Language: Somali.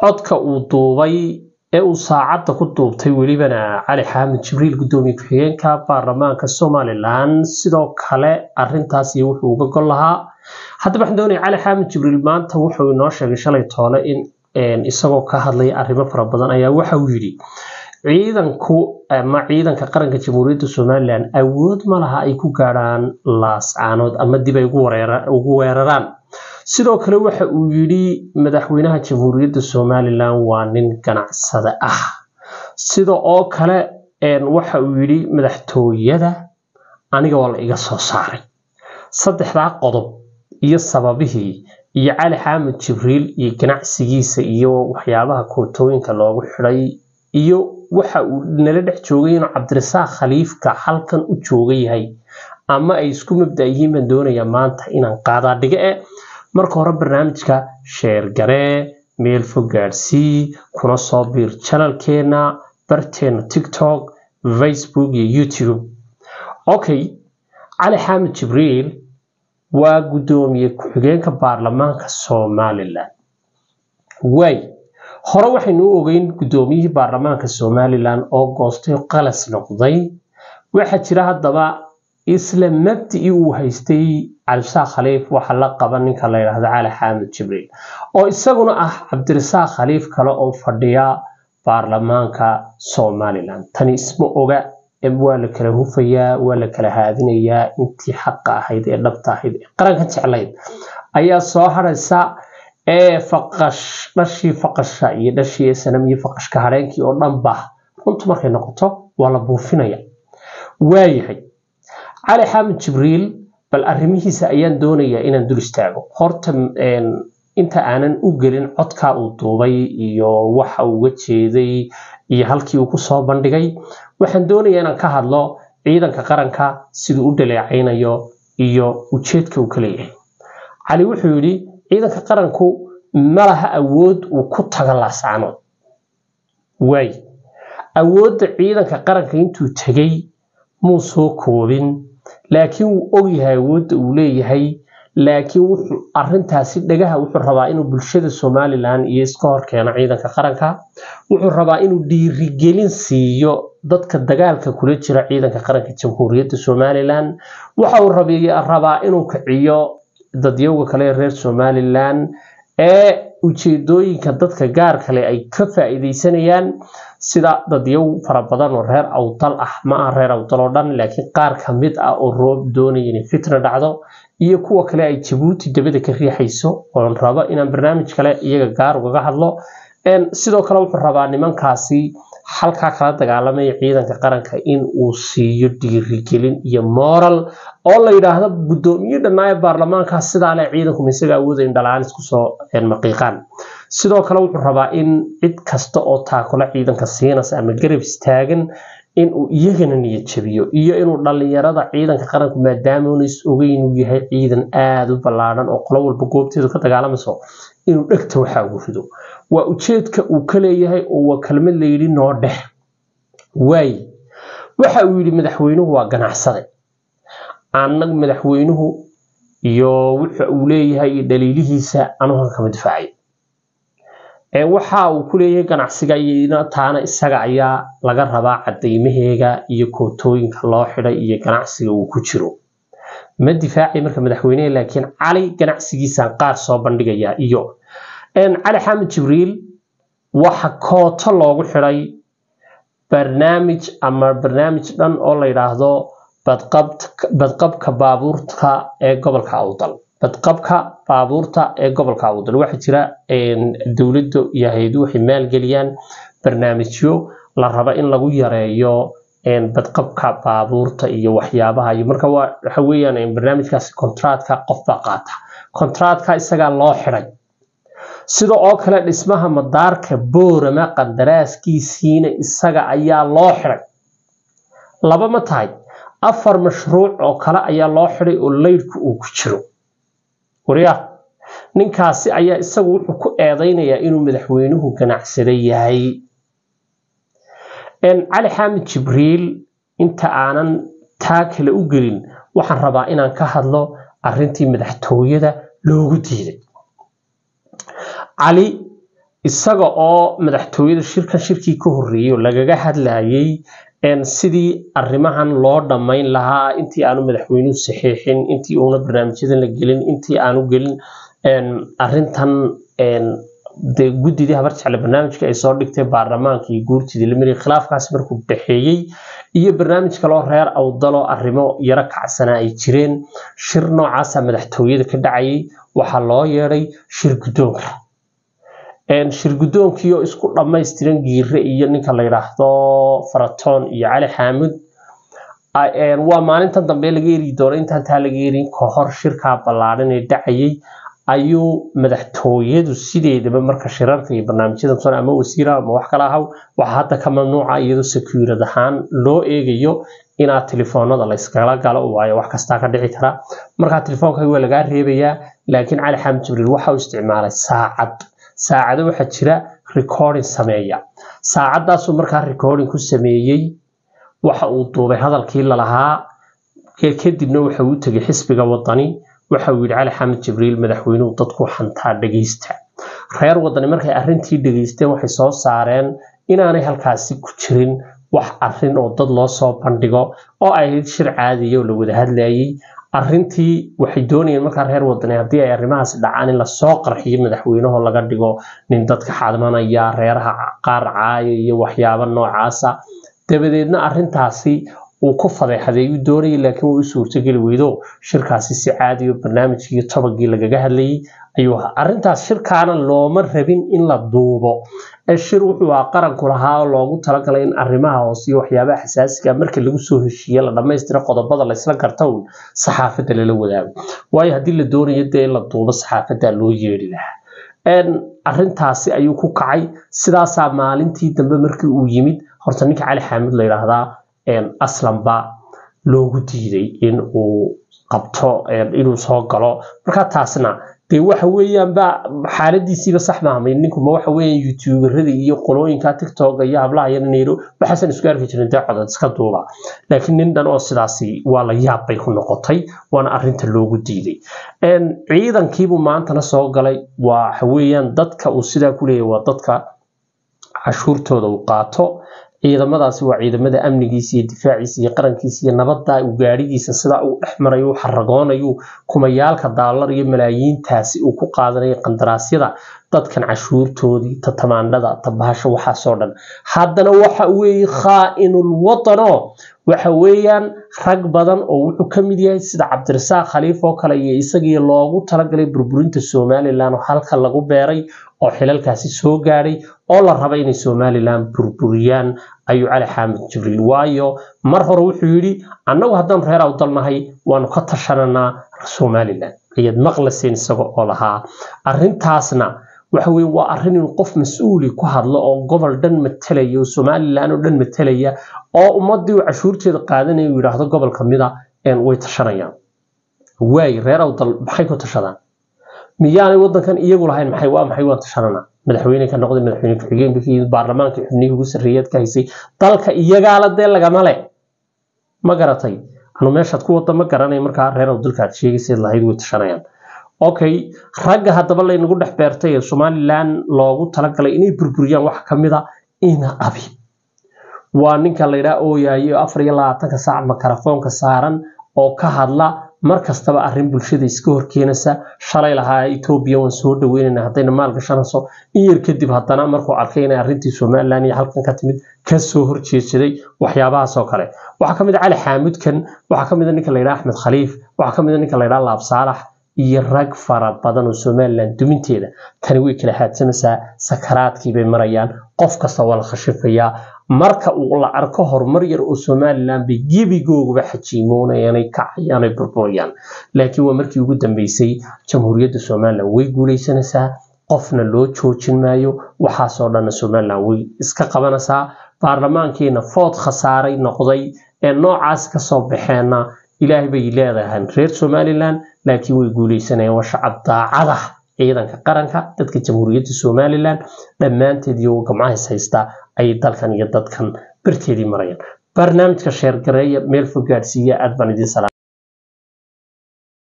codka uu duubay ee uu saacadda ku duubtay welibana cali xaamid jibriil guddoomiye ku-xigeenka baarlamaanka somalilan sidoo kale arintaas iyo wuxuu uga gol lahaa haddaba waxaan doonaya cali xaamid jibriil maanta wuxuu inoo sheegay shalay toole in isagoo ka hadlaya arrimo fara badan ayaa waxa uu yidhi ciidanku ama ciidanka qaranka jamhuuriyadda somalilan awood ma laha ay ku gaadhaan laascaanood ama dib ay ugu weeraraan sidoo kale waxa uu yidhi madaxweynaha jamhuuriyadda somalilan waa nin ganacsade ah sida oo kale waxa uu yidhi madaxtooyada aniga waa la iga soo saaray saddexdaa qodob iyo sababihii iyo cali xaamid jibriil iyo ganacsigiisa iyo waxyaabaha kootooyinka loogu xidhay iyo waxa uu nala dhex joogay inuu cabdirasaaq khaliifka halkan u jooga yahay ama ay isku mabda yihiin baan doonayaa maanta inaan qaadaa dhiga e marka hore barnaamijka sheergaree meel fog gaadhsii kuna soo biir janalkeena barteena tiktok facebook iyo youtube okay cali xaamid jibriil waa guddoomiye ku-xigeenka baarlamaanka somalilan waay hore waxaynu u ogeyn guddoomiyihii baarlamaanka somalilan oo goostay qalas noqday waxaa jira haddaba isla mabdicii uu haystay cabdirasaaq khaliif waxa la qaba ninka la yidhaahdo cali xaamid jibriil oo isaguna ah cabdirasaaq khaliif kale oo fadhiya baarlamaanka somalilan tani isma oga waa la kala hufayaa waa la kala haadinayaa intii xaqa ahayd ee dhabta ahayd ee qaranka jeclayd ayaa soo haraysa ee faqash dhashii faqasha iyo dhashii sanam iyo faqashka hareenkii oo dhan ba runtu markay noqoto waa la buufinaya waayahay cali xaamid jibriil bal arrimihiisa ayaan doonayaa inaan dul istaago horta inta aanan u gelin codkaa uu duubay iyo waxa uu uga jeeday iyo halkii uu kusoo bandhigay waxaan doonayaa inaan ka hadlo ciidanka qaranka siduu u dhaleecaynayo iyo ujeedka uu ka leeyahay cali wuxuu yidhi ciidanka qaranku ma laha awood uu ku tago laascaanood waay awoodda ciidanka qaranka intuu tegay muu soo koobin laakiin wuu ogyahay awoodda uu leeyahay laakiin wuxuu arintaasi dhagaha wuxuu rabaa inuu bulshada somalilan iyo iska horkeeno ciidanka qaranka wuxuu rabaa inuu dhiirigelin siiyo dadka dagaalka kula jira ciidanka qaranka jamhuuriyadda somalilan waxa uu rabaa inuu kiciyo dadyowga kale reer somalilan ee ujeedooyinka dadka gaar kale ay ka faa'iidaysanayaan sida dadyow fara badan oo reer awdal ah ma aha reer awdal oo dhan laakiin qaar ka mid ah oo roob doonaya inay fitna dhacdo iyo kuwa kale ay jabuuti dabada ka riixayso oon rabo inaan barnaamij kale iyaga gaar ugaga hadlo sidoo kale wuxuu rabaa nimankaasi halkaa kala dagaalamaya ciidanka qaranka in uu siiyo dhiirigelin iyo moral oo la yidhaahdo guddoomiye dhanaaye baarlamaankaas sidaa leh ciidanku misaga awooda in dhalaan isku soo maqiiqaan sidoo kale wuxuu rabaa in cid kasta oo taakula ciidanka siinaysa ama garab istaagan inuu iyagana niyad jabiyo iyo inuu dhalinyarada ciidanka qaranku maadaama una is ogeyn uu yahay ciidan aada u ballaadhan oo qolo walba goobteedu ka dagaalamayso inuu dhegta waxa ugu rido waa ujeedka uu ka leeyahay oo waa kelmad layidhi noo dhex waay waxa uu yidhi madaxweynuhu waa ganacsade anag madaxweynuhu iyo wuxa uu leeyahay iyo dhaliilihiisa anugan kama difaacay waxa uu ku leeyahay ganacsiga iyona taana isaga ayaa laga rabaa cadaymaheega iyo kootooyinka loo xidhay iyo ganacsiga uu ku jiro ma difaacay marka madaxweynehe laakiin cali ganacsigiisaan qaar soo bandhigayaa iyo cali xamed jibriil waxa kooto loogu xidhay barnaamij ama barnaamij dhan oo la yidhaahdo badqabka baabuurta ee gobolka awdal badqabka baabuurta ee gobolka awdal waxaa jira dowladda iyo hay-adu waxay maalgeliyaan barnaamijyo la raba in lagu yareeyo badqabka baabuurta iyo waxyaabaha iyo marka waxa weeyaan barnaamijkaasi kontraatka qof baa qaata kontraatka isagaa loo xidhay sida oo kale dhismaha madaarka boorama qandaraaskiisiina isaga ayaa loo xidhay laba ma tahay afar mashruuc oo kale ayaa loo xidhay oo leydhku uu ku jiro waryaa ninkaasi ayaa isagu wuxuu ku eedaynayaa inuu madaxweynuhu ganacsada yahay cali xaamid jibriil inta aanan taa kale u gelin waxaan rabaa inaan ka hadlo arintii madaxtooyada loogu diiday cali isaga oo madaxtooyada shirkan shirkii ka horreeyay oo lagaga hadlayay sidii arrimahan loo dhammayn lahaa intii aanu madaxweynuhu saxiixin intii uuna barnaamijyadan la gelin intii aanu gelin arrintan dee guddidii habar jecle barnaamijka ay soo dhigtay baarlamaanka iyo guurtidii lamiri khilaafkaasi markuu dhexeeyey iyo barnaamij kaloo reer awdaloo arrimo yaro kacsanaa ay jireen shir noocaasa madaxtooyada ka dhacayay waxaa loo yeedhay shir guddoonka shir guddoonkii oo isku dhammaystiran giire iyo ninka la yidhaahdo faratoon iyo cali xaamud waa maalintan dambe laga eri doono intaan taa laga erin kahor shirkaa ballaadhan ee dhacayay ayuu madaxtooyadu sideedaba marka shirarka iyo barnaamijyada son ama wasiira ama wax kala ahaw waxaa hadda ka mamnuuca iyadoo secuurad ahaan loo eegayo inaad telefoonada la iskala galo waayo wax kastaa ka dhici kara markaa telefoonka waa lagaa reebayaa laakiin cali xaamud jibriil waxa uu isticmaalay saacad saacado waxaa jira recording sameeya saacadaasuu markaa recording ku sameeyey waxa uu duubay hadalkii lalahaa kadibna waxa uu tegay xisbiga wadani waxa uu yidhi cali xamed jibriil madaxweynuhu dadku xantaa dhegeysta reer wadani markay arrintii dhegeysteen waxay soo saareen inaanay halkaasi ku jirin wax arrin oo dad loo soo bandhigo oo ay ahayd shir caadiya oo la wada hadlayay arrintii waxay doonayeen markaa reer wadani haddii ay arrimahaasi dhacaan in lasoo qarxiyo madaxweynaho laga dhigo nin dadka xadmanaya reeraha qaar caaya iyo waxyaabo noocaasa dabadeedna arrintaasi uu ku fadeexadeeyu doonayay laakiin way u suurtogeli weydo shirkaasi si caadiyo barnaamijkii tobagii lagaga hadlayay ayuu ahaa arrintaas shirkaana looma rabin in la duubo ee shir wuxuu ahaa qaranku lahaa oo loogu talagalay in arrimaha hoose iyo waxyaabaha xasaasiga marka lagu soo heshiiye la dhammaystira qodobada laysla garta uun saxaafadda lala wadaago waayo haddii la doonayo dee in la duubo saxaafadda loo yeedhi lahaa arrintaasi ayuu ku kacay sidaasaa maalintii dambe markii uu yimid horta ninka cali xaamid la yidhaahdaa aslanba loogu diiday in uu qabto inuu soo galo marka taasna dee waxa weeyaanba xaaladiisiiba sax maahamay ninkuma waxa weeyaan youtuberada iyo qolooyinka tiktoka iyo hablaha iyo nayro waxaasan isku arki jirin dee codad iska duuba laakiin nin dhan oo sidaasi waa la yaab bay ku noqotay waana arrinta loogu diiday ciidankiibuu maantana soo galay waxa weeyaan dadka uu sidaa ku leeyahy waa dadka cashuurtooda uu qaato ciidamadaasi waa ciidamada amnigiisa iyo difaaciisa iyo qarankiisa iyo nabadda uu gaadhigiisa sidaa uu dhex marayo u xaragoonayo kumayaalka daalar iyo malaayiintaasi uu ku qaadanayo qandaraasyada dadkan cashuurtoodii tatamaandhada tabahasho waxaasoo dhan haddana waxa weeye khaa'inul watano waxa weeyaan rag badan oo wuxuu ka mid yahay sida cabdirasaaq khaliif oo kale iyo isagii loogu talagalay burburinta somalilan oo halka lagu beeray oo xilalkaasi soo gaadhay oo la raba inay somalilan burburiyaan ayuu cali xaamid jibriil waayo mar hore wuxuu yidhi annagu haddaan reer awdalnahay waanu ka tashananaa somalilan ayaad maqlaseen isaga oo lahaa arrintaasna waxa weye waa arrin in qof mas-uuli ku hadlo oo gobol dhan matalaya oo somalilan oo dhan matalaya oo ummadii uu cashuurteeda qaadanaya uu yidhaahdo gobol kamida way tashanayaan waay reer awdal maxay ku tashadaan miyaanay wadankan iyagu lahayn maxay waa maxay waan tashananaa madaxweyne ka noqday madaxweyne ku-xigeenka ka yimid baarlamaanka xubnihii ugu sarreeyaad ka haysay dalka iyagaala dee lagama le ma garatay anu meeshaad ku wada ma garanay markaa reer awdalka aad sheegayseed lahayd way tashanayaan okay ragga haddaba laynagu dhex beertay ee somalilan loogu talagalay inay burburiyaan waxa ka mid a ina abi waa ninka laydhaa ooyaayo afar iyo labaatanka saac makarafoonka saaran oo ka hadla mar kastaba arrin bulshada iska horkeenaysa shalay lahaa etoobiya waan soo dhaweynayna haddayna maal gashanayso in yar kadib haddana markuu arkay inay arrintii somalilan iyo halkan ka timid kasoo horjeedsaday waxyaabahaas oo kale waxaa ka mid a cali xaamudkan waxaa ka mid a ninka laydhaa axmed khaliif waxaa ka mid a ninka laydhaa laab saalax iyo rag fara badan oo somalilan duminteeda tani way kala haadsanaysaa sakaraadkii bay marayaan qof kasta waa la khashifayaa marka uu la arko horumar yar oo somalilan bay gebigooguba xajiimoonayaanay kacayaanay burburayaan laakiin waa markii ugu dambeysay jamhuuriyadda somalilan way guuleysanaysaa qofna loo joojin maayo waxaasoo dhanna somalilan way iska qabanaysaa baarlamaankiina food khasaaray noqday ee noocaas kasoo baxeenna ilaahay bay leedahay reer somalilan laakiin way guuleysanayaan waa shacab daacada ciidanka qaranka dadka jamhuuriyadda somalilan dhammaanteed iyo gamcahis haysta ayay dalkan iyo dadkan barteedii marayaan barnaamijka sheergareeya meel fog gaadhsiiya aad baan idiin salaam